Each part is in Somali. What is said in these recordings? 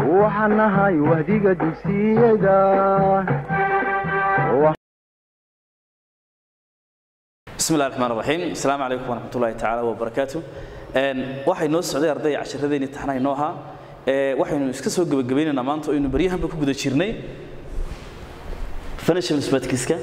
waxaan nahay wahdiga dugsiyada bismi illahi raxmaan raxiim asalaamu calaykum waraxmat ullahi tacaala wabarakaatu waxay noo socday arday casharadeenii taxnaha inoo ahaa waxaynu iska soo gebagabaynaynaa maanta aynu baryahanba ku guda jirnay financial mathematics-ka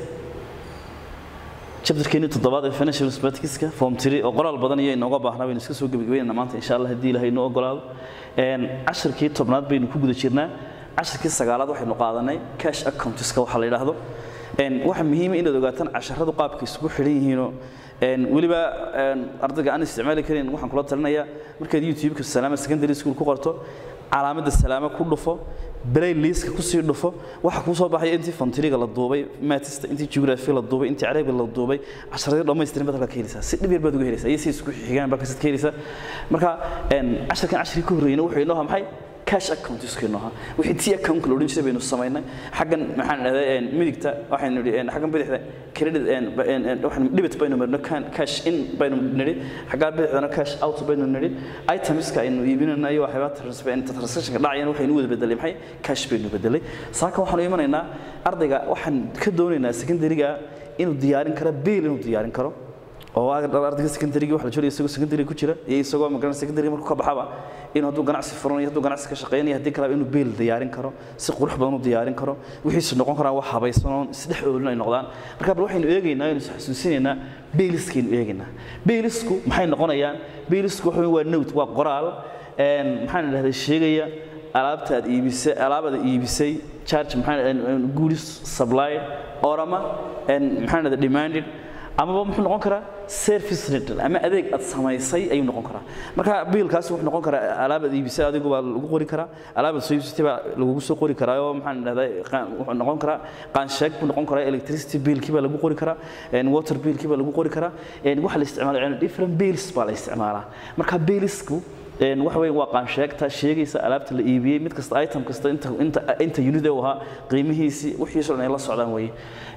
chapterkeennii toddobaad ee financial mathematics-ka form three oo qoraal badan iyo inooga baahnaa baynu iska soo gebagabaynaynaa maanta insha allah haddii ilahay inoo ogolaado casharkii tobnaad baynu ku guda jirnaa casharkii sagaalaad waxaynu qaadanay cash accountiska waxa la yidhaahdo waxa muhiima inaad ogaataan casharadu qaabka isugu xidhan yihiinoo weliba ardayga aan isticmaali karin waxaan kula talinayaa markaad youtube-ka salaama secondary school ku qorto calaamadda salaama ku dhufo playlistka kusii dhufo waxa kuu soo baxaya intii fontiriga la duubay matista intii geography la duubay intii carabi la duubay casharadii dhammaystirin baad halkaa ka helaysaa si dhib yar baad uga helaysaa iyo si isku xigaan baa kasid ka helaysaa marka casharkan casharkii ka horreeyna wuxuu inoo ahaa maxay cash account iskeenoo ahaa wixii tii account la odhan jiray baynu samaynay xaggan maxaan dhahday midigta waxaynu nidhi xaggan bidixda credit waxaan debit baynu marno cash in baynu nidhi xaggaa bidixdana cash out baynu nidhi itemska aynu iibinayna iyo waxyaaba transactionka dhacayana waxaynu wada bedelay maxay cash baynu bedelay saaka waxaanu imanaynaa ardayga waxaan ka doonaynaa secondaryga inuu diyaarin karo biil inuu diyaarin karo oo ardayga secondaryga waxa la jooga isagoo secondary ku jira iyo isagoo magaran secondary markuu ka baxaba inuu hadduu ganacsi furanayo hadduu ganacsi ka shaqeynayo haddii kaleba inuu beel diyaarin karo si qurux badan u diyaarin karo wixiisu noqon karaan wax habaysanoon isdhex oolin ay noqdaan marka bal waxaynu eegaynaa aynu xasuusinaynaa beeliskaynu eegaynaa beelisku maxay noqonayaan beelisku waxa waa note waa qoraal maxaan idhahday sheegaya alaabta aad iibisay alaabada iibisay charge maxaan goods supply orama maxaan idhahday demanded amaba muxuu noqon karaa service rental ama adeeg aad samaysay ayuu noqon karaa marka biilkaasi wuxuu noqon karaa alaab aad iibisay adigu baa lagu qori karaa alaab aad soo iibsatay baa lagugu soo qori karaa oo maxaan dhahdaa wuxuu noqon karaa qaansheeg buu noqon karaa electricity biilkii baa lagu qori karaa water biilkii baa lagu qori karaa waxa la isticmaalaa different bills baa la isticmaalaa marka biilisku waxa weeye waa qaansheegta sheegaysa alaabta la iibiyey mid kasta item kasta inta inta inta unit uu ahaa qiimihiisii wixiisoo dhan ay la socdaan weeye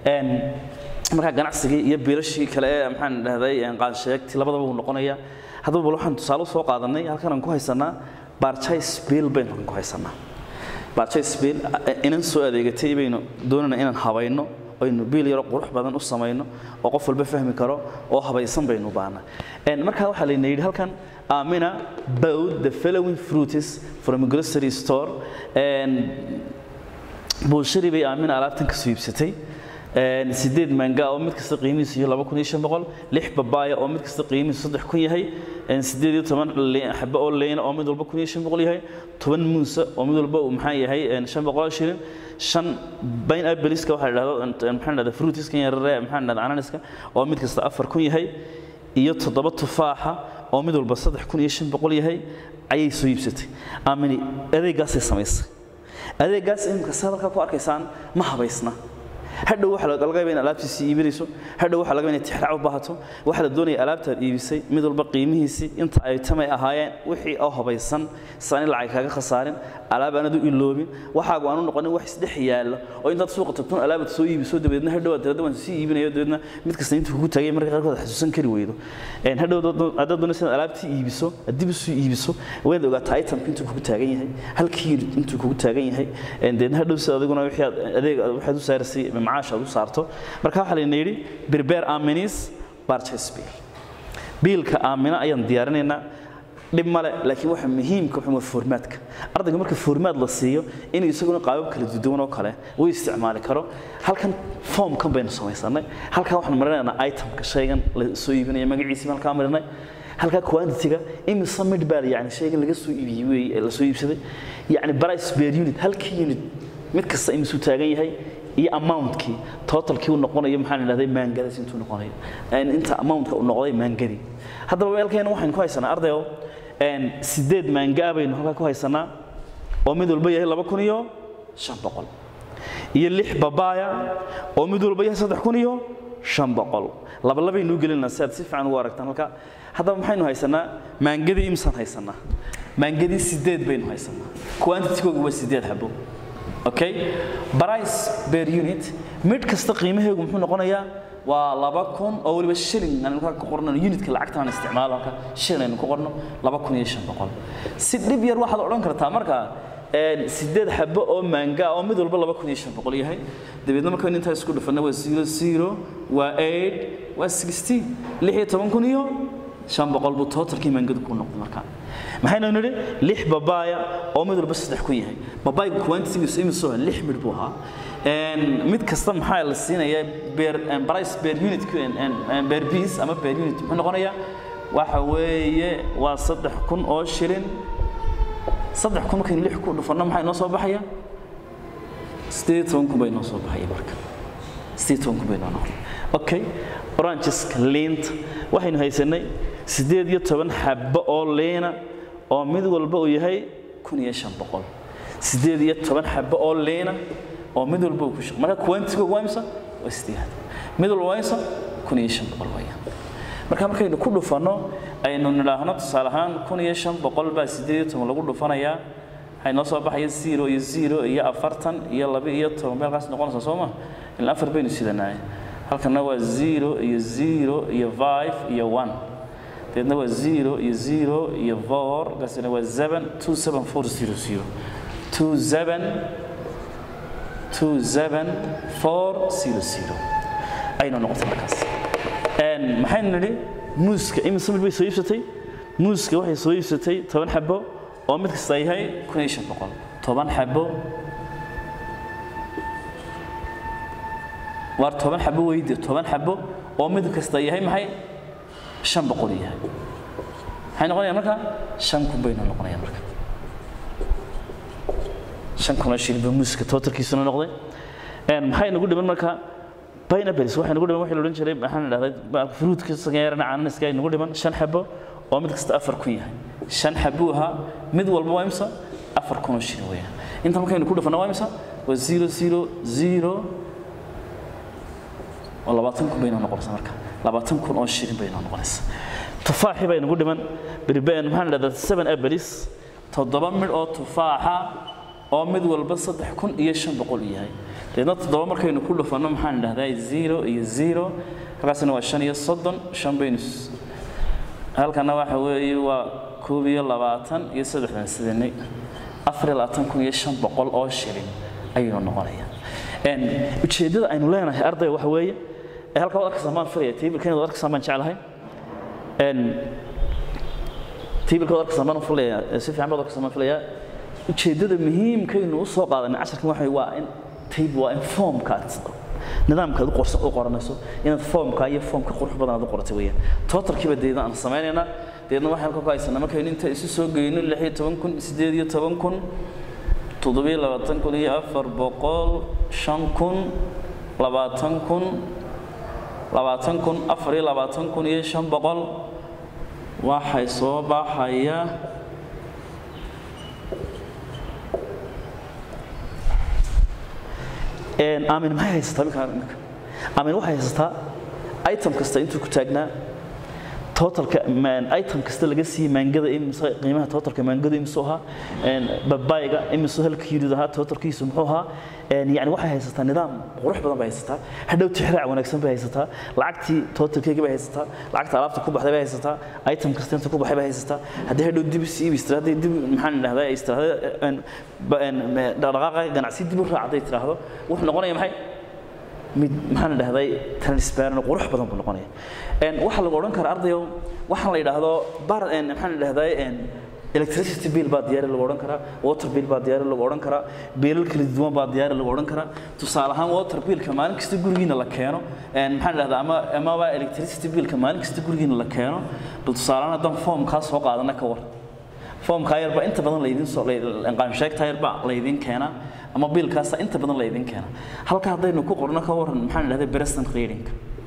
markaa ganacsigii iyo biilashii kale ee maxaan dhahday qaansheegti labadaba uu noqonaya haddaba bal waxaan tusaale soo qaadanay halkan aan ku haysanaa barchise bill baynu halkan ku haysanaa barchise bill inan soo adeegatay baynu doonayna inaan habayno aynu biil yaro qurux badan u samayno oo qof walba fahmi karo oo habaysan baynu baana markaa waxaa layna yidhi halkan amina bowed the following fruits from a grocery store buulshari bay aamina alaabtan ka soo iibsatay sideed manga oo mid kasta qiimihiisu yahay laba kun iyo shan boqol lix babaaya oo mid kasta qiimihiisu saddex kun yahay sideed iyo toban xabo oo leyna oo mid walba kun iyo shan boqol yahay toban muusa oo mid walba uu maxaa yahay shan boqol shilin shan bayn abeliska waxaa la dhahdo maxaa dhahda fruitiska yarare maxaa dhahda ananiska oo mid kasta afar kun yahay iyo toddoba tufaaxa oo mid walba saddex kun iyo shan boqol yahay ayay soo iibsatay aamini adeeggaasay samaysay adeeggaas imika si hadalkaa ku arkaysaan ma habaysna hadhow waxa laga yaabaa in alaabtiisii iibinayso hadhow waxa laga yaabaa in tixraac u baahato waxa la doonaya alaabtaad iibisay mid walba qiimihiisii inta ay tamay ahaayeen wixii oo habaysan saan in lacag kaaga khasaarin alaab aanad u iloobin waxaagu aanu noqonin wax isdhex yaallo oo intaad suuqa tagtun alaabad soo iibiso dabeedna hadhow aad tirada waan sii iibinayo dabeedna mid kasta intuu kugu taagay marka qaarkood aad xasuusan kari weydo hadhow haddaad doonaysa inaad alaabtii iibiso dib usoo iibiso waad ogaataa itemka intuu kugu taagan yahay halkii intuu kugu taagan yahay dabeedna hadhow si adiguna wixii aad adeeg waxaad u saarasay macaash aad u saarto marka waxaa layna yidhi berber aminis barchase bill biilka aamina ayaan diyaarinaynaa dhib male laakiin waxa muhiimka waxa waa formaadka ardayga marka formaad la siiyo inuu isaguna qaabab kala duwan oo kale uu isticmaali karo halkan formkan baynu samaysanay halkan waxaan marinaynaa itemka shaygan la soo iibinaya magaciisii halkaa marinay halkaa quantity-ga imise mid baa yani shaygan laga soo iibiyey wey la soo iibsaday yani price per unit halkii unit mid kasta imisuu taagan yahay iyo amountkii totalkii uu noqonayo maxaan idhahday maangadaas intuu noqonayo inta amountka uu noqday maangadii haddaba weelkeena waxaynu ku haysanaa ardayo sideed maangaa baynu halkaa ku haysanaa oo mid walba yahay laba kun iyo shan boqol iyo lix babaaya oo mid walba yahay saddex kun iyo shan boqol laba labaynuu gelinaa si aad si fiican ugu aragtaan halkaa haddaba maxaynu haysanaa maangadii imsaan haysanaa maangadii sideed baynu haysanaa quantitygooga waa sideed xabo okay price per unit mid kasta qiimaheegu muxuu noqonayaa waa laba kun oo weliba shilling aan halkaa ku qorno unitka lacagta aan isticmaalo halka shilling aynu ku qorno laba kun iyo shan boqol si dhib yar waxaad odhan kartaa markaa een, sideed xabo oo maanga oo mid walba laba kun iyo shan boqol yahay dabeedna markaan intaa isku dhufana waa zero zero waa eight waa sixteen lix iyo toban kun iyo shan boqol buu totalkii maangadu ku noqday markaa maxaynu nidhi lix babaaya oo mid walba saddex kun yahay babaayga quantitigiisu imisoo lix midh buu ahaa Een, mid kasta maxaa la siinayaa beer een, price per unit een, een, een, per piece ama per unit muxuu noqonayaa waxa weeye waa saddex kun oo shilin saddex kun markaynu lix ku dhufanno maxaa inoo soo baxaya sideed iyo toban kun baa inoo soo baxaya marka sideed iyo toban kun baa inoo noqday okay orangeska liinta waxaynu haysanay sideed iyo toban xabbo oo liina oo mid walba uu yahay kun iyo shan boqol sideed iyo toban xabbo oo liina oo mid walba uu ku shaqo marka quantigoog waa imisa waa sideed mid walba waa imisa kun iyo shan boqol weeyaan marka markaynu ku dhufanno aynu nidhaahno tusaale ahaan kun iyo shan boqol baa sideed iyo toban lagu dhufanayaa waxay noo soo baxaya zero iyo zero iyo afartan iyo laba iyo toban meelkaas noqonaysa soo ma ilaa afar baynu sidanaay halkana waa zero iyo zero iyo five iyo one deedna waa zero iyo zero iyo four kaasina waa seven two seven four zero zero two seven two seven four zero zero aynu noqotay markaas Een, maxaynu nidhi muuska imise mid bay soo iibsatay muuska waxay soo iibsatay toban xabo oo mid kasta yahay kun iyo shan boqol toban xabo waar toban xabo weydi toban xabo oo mid kasta yahay maxay shan boqol yahay maxay noqonayaan marka shan kun baynu noqonayaan marka shan kun oo shilin baa muuska totalkiisuna noqday Een, maxay nagu dhiman marka pineapples waxay nagu dhiman waxay la odhan jiray maxaan idhahday fruitka sageerana cananaska ay nagu dhiman shan xabo oo mid kasta afar kun yahay shan xabuu ahaa mid walba waa imsa afar kun oo shilin weeyaan inta markaynu ku dhufana waa imsa waa zero zero zero oo labaatan kun baynoo noqonaysa marka labaatan kun oo shilin baynoo noqonaysa tufaaxi bay nagu dhiman berben maxaan idhahdaa seven apples toddoba midh oo tufaaxa oo mid walba saddex kun iyo shan boqol yahay deedna toddoba markaynu ku dhufanno maxaan idhahdaa zero iyo zero halkaasina waa shan iyo soddon shan baynu s- halkana waxa weeye waa koob iyo labaatan iyo saddexdan sidanay afar iyo labaatan kun iyo shan boqol oo shilin ayaynu noqonayaan Een, ujeeddada aynu leenahay ardayga waxa weeye ee halkaa waad arkaysaa maan filaya taybilkan waad arkaysaa maan jeclahay Een, taybilka waad arkaysaa maan filaya si fiican baad arkaysaa maan filaya ujeeddada muhiimkaynu u soo qaadanay casharkan waxa waa in taybil waa in foomkaad nidaamkaad u qorsa- u qoranayso inaad foomka iyo foomka qurux badan aad u qoratay weeyaan totalkiiba deedna aan samaynaynaa deedna waxaan ka haysanaa markaynu inta isu soo geyno lix iyo toban kun sideed iyo toban kun toddobiyo labaatan kun iyo afar boqol shan kun labaatan kun labaatan kun afar iyo labaatan kun iyo shan boqol waxay soo baxaya Een, aamin maxay haysataa minka minka aamin waxay haysataa item kasta intuu ku taagnaa totalka man item kasta laga siiyey maangada imise qiimaha totalka maangada imise ahaa een babayga imise halka yidid ahaa totalkiisu muxuu ahaa een yani waxay haysataa nidaam qurux badan bay haysataa hadhow tixraac wanaagsan bay haysataa lacagtii totalkeega bay haysataa lacagta alaabta ku baxday bay haysataa item kasta inta ku baxay bay haysataa haddii hadhow dib si iibis tiraahdo dib maxaan idhahdaa is tiraahdo een ba- een dhaqdhaqaaqa ganacsi dib u raacday tiraahdo wuxuu noqonaya maxay mid maxaan idhahday transparent qurux badan buu noqonaya een waxa lagu odhan karaa ardayo waxaan la yidhaahdo bar een maxaan idhahday een electricity bill baa diyaari lagu odhan karaa water bill baa diyaari lagu odhan karaa biilal kala duwan baa diyaari lagu odhan karaa tusaale ahaan water billka maalin kasta gurigiina la keeno een maxaan idhahdaa ama amaba electricity billka maalin kasta gurigiina la keeno bal tusaale ahaan haddaan foomkaa soo qaadana ka war foomkaa yarbaa inta badan laydin soo qaamsheegtaa yarbaa laydin keenaa ama biilkaasa inta badan laydin keenaa halka haddaynu ku qorno ka waran maxaan idhahday present reading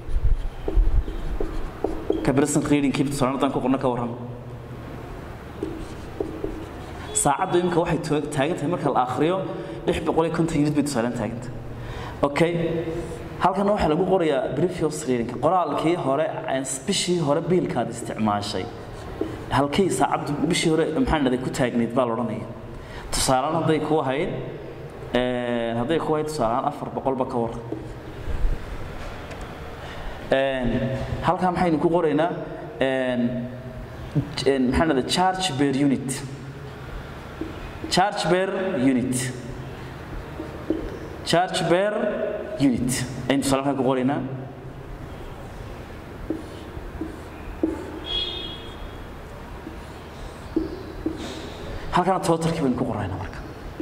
ka present reading kii tusaale haddaan ku qorno ka waran saacaddu imika waxay to- taagan tahay marka la akhriyo lix boqol iyo konton unit bay tusaaleen taagan tahay okay halkana waxaa lagu qorayaa previous reading qoraalkii hore aan bishii hore biilkaad isticmaashay halkay saacaddu bishii hore maxaan dhahday ku taagnayd baa la odhanaya tusaalaan hadday ku ahayd een, hadday ku ahayd tusaalaan afar boqolba ka war Een, halkaa maxaynu ku qoraynaa een, een, maxaan dhahday charge per unit charge per unit charge per unit aynu tusaale halkan ku qoraynaa halkana totalkii baynu ku qoraynaa marka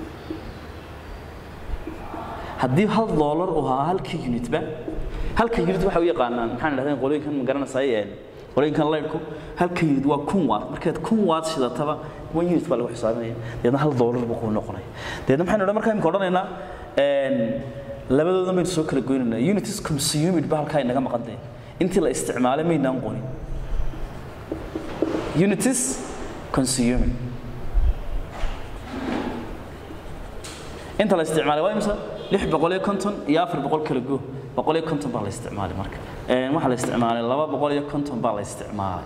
haddii hal doolar uu ahaa halkii unitba halka unit waxa u yaqaanaan maxaan idhahdeen qolooyinkan ma garanaysaay qolooyinkan leyrku halka unit waa kun watt markaad kun watt shidataba one unit baa lagu xisaabinaya deedna hal doolar buu kuu noqonaya deedna maxaynu odhan markaa imika odhanaynaa labadoodan baynu soo kala goynaynaa unit is consumed ba halkaa inaga maqantay intii la isticmaalay maynaan qonin unit is consumed inta la isticmaalay waa imisa lix boqol iyo konton iyo afar boqol kala go boqol iyo konton baa la isticmaalay marka waxaa la isticmaalay laba boqol iyo konton baa la isticmaalay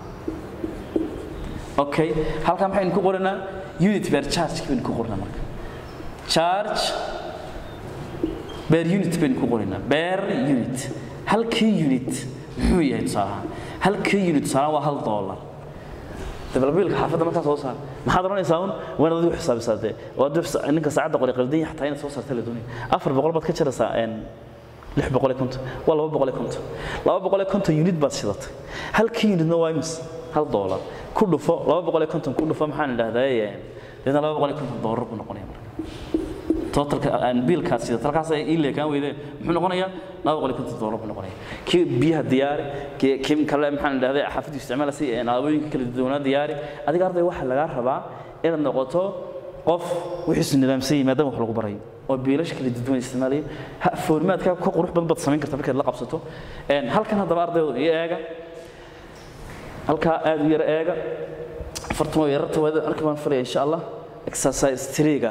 okay halkaa maxaynu ku qoranaa unit bear charge baynu ku qoranaa marka charge bear unit baynu ku qoranaa bear unit halkii unit muxuu yahay tusaalahaan halkii unit tusaalahaan waa hal dollar dabalbiilka xaafadda markaa soo saar maxaad oranaysaa un waa inaad adigu xisaabisaa dee oo aduu ninka saacadda qori qaldan yahay xataa inaad soo saarta la doonaya afar boqol baad ka jaraysaa lix boqol iyo konton waa laba boqol iyo konton laba boqol iyo konton unit baad shidatay halkii unitna waa imis hal doolar ku dhufo laba boqol iyo konton ku dhufo maxaan idhahdaa deedna laba boqol iyo konton doolar buu noqonaya marka totalka biilkaad sidata halkaas ay ii leekaan weydeen muxuu noqonayaa laba boqol iyo konton doolar buu noqonaya kii biyaha diyaari kii kii kale maxaan idhahdaa xaafaddu isticmaalaysa alaabooyinka kala duwanaa diyaari adiga arday waxaa lagaa rabaa inaad noqoto qof wixiisu nidaamsan yihi maadaama wax lagu barayo oo biilasha kala duwan isticmaalayo foormaadka ka qurux badan baad samayn karta markaad la qabsato halkan haddaba ardaydu iyo eega halkaa aad u yar eega afartamo yararta waada arki baan falaya insha allah exercise triga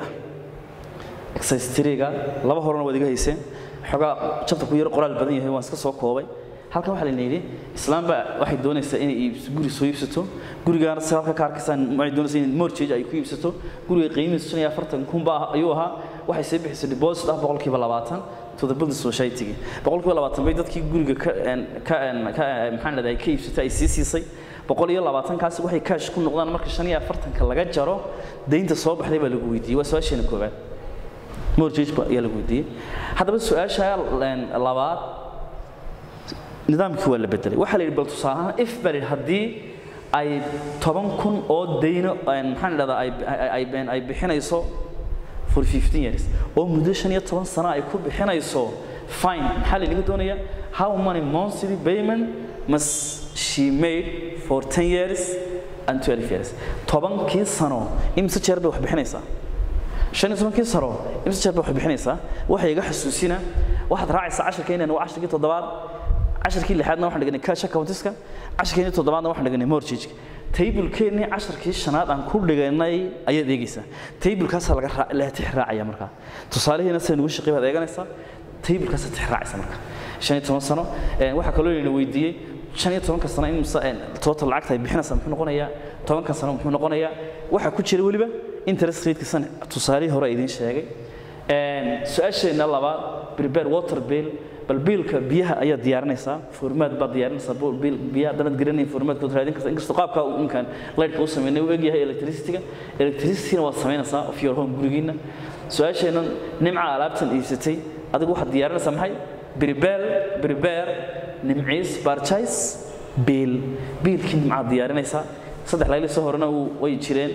exercise triga laba horena waad iga hayseen xogaa jabta ku yar qoraal badan yahay waan iska soo koobay halkan waxaa layna yidhi islaamba waxay doonaysaa inay iibso guri soo iibsato gurigaana si halka ka arkaysaan waxay doonaysaa in mortgage ay ku iibsato guriga qiimihiisu shan iyo afartan kun baa ayuu ahaa waxay soo bixisay deposit ah boqolkiiba labaatan to the building society boqolkiiba labaatan bay dadkii guriga ka ka ka maxaan leedahay ka iibsatay ay sii siisay boqol iyo labaatankaasi waxay kaash ku noqdaan marka shan iyo afartanka laga jaro deynta soo baxday baa lagu weydiiyey waa su-aasheena koowaad mortgage ayaa lagu weydiiyey haddaba su-aasha labaad nidaamkii waa la bedelay waxaa la yidhi bal tusaale ahaan if baa la yidhi haddii ay toban kun oo deyno maxaan idhahdaa ay ay bixinayso for 15 years oo muddo shan iyo toban sano ay ku bixinayso fine maxaa laynaga doonayaa how many monthly payment must she made for 10 years and 12 years tobankii sano imise jeer bay wax bixinaysaa shan iyo tobankii sano imise jeer bay wax bixinaysaa waxay iga xasuusina waxaad raacaysaa casharka inaan waa casharkii toddobaad casharkii lixaadna waxaan dhiganay cash accountiska casharkii toddobaadna waxaan dhiganay mortgage taybulkeennii casharkii shanaad aan ku dhiganay ayaad eegaysaa taybulkaasaa laga la tix raacaya markaa tusaalihiina sida nugu shaqey baad eeganaysaa taybulkaasaa tix raacaysa marka shan iyo toban sano waxaa kaloo layna weydiiyey shan iyo tobanka sano in total lacagta ay bixinaysaa muxuu noqonayaa tobanka sano muxuu noqonayaa waxaa ku jira weliba interest ratekiisana tusaalihii hore idiin sheegay su-aasheenna labaad prepare water bill bal biilka biyaha ayaa diyaarinaysaa formaad baad diyaarinaysaa biil biyaha hadanaad garanayn formaadkood raadin karta inkastoo qaabka uu imkaan lightka u sameynay uu egyahay electricityga electricityna waad samaynaysaa of your home gurigiina su-aasheennan nimca alaabtan iibsatay adigu waxaad diyaarinaysaa maxay prepare prepare nimciis purchase biil biilkii nimcaad diyaarinaysaa saddex laylisoo horena way jireen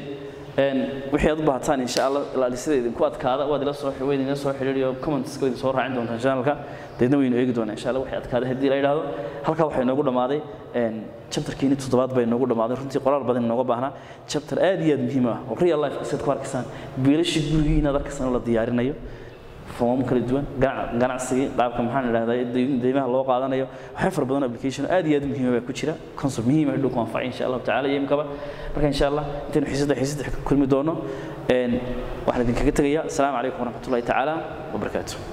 wixii aad u baahataan insha allah ilaalisada idinku adkaada waad ila soo weyd ila soo xidhiiriyo comments idin soo raacin doontaan channelka deedna waynu eegi doonaa insha allah wixii adkaada haddii la yidhaahdo halkaa waxaa inoogu dhammaaday chapterkiini toddobaad baa inoogu dhammaaday runtii qoraal badan inooga baahnaa chapter aad iyo aad muhiim ah oo real life isaad ku arkaysaan biilashii gurigii inaad arkaysaan oo la diyaarinayo foomam kala duwan ganacsigii qaabka maxaan idhahdaa deymaha loo qaadanayo waxay fara badan application aad iyo aad muhiima baa ku jira concept muhiim ah dhulku anfacay insha allahu tacaala iyo imkaba marka insha allah intaynu xiisadda xiisadda ka kulmi doono waxaan idinkaga tegayaa asalaamu calaykum waraxmatullahi tacaala wabarakaatu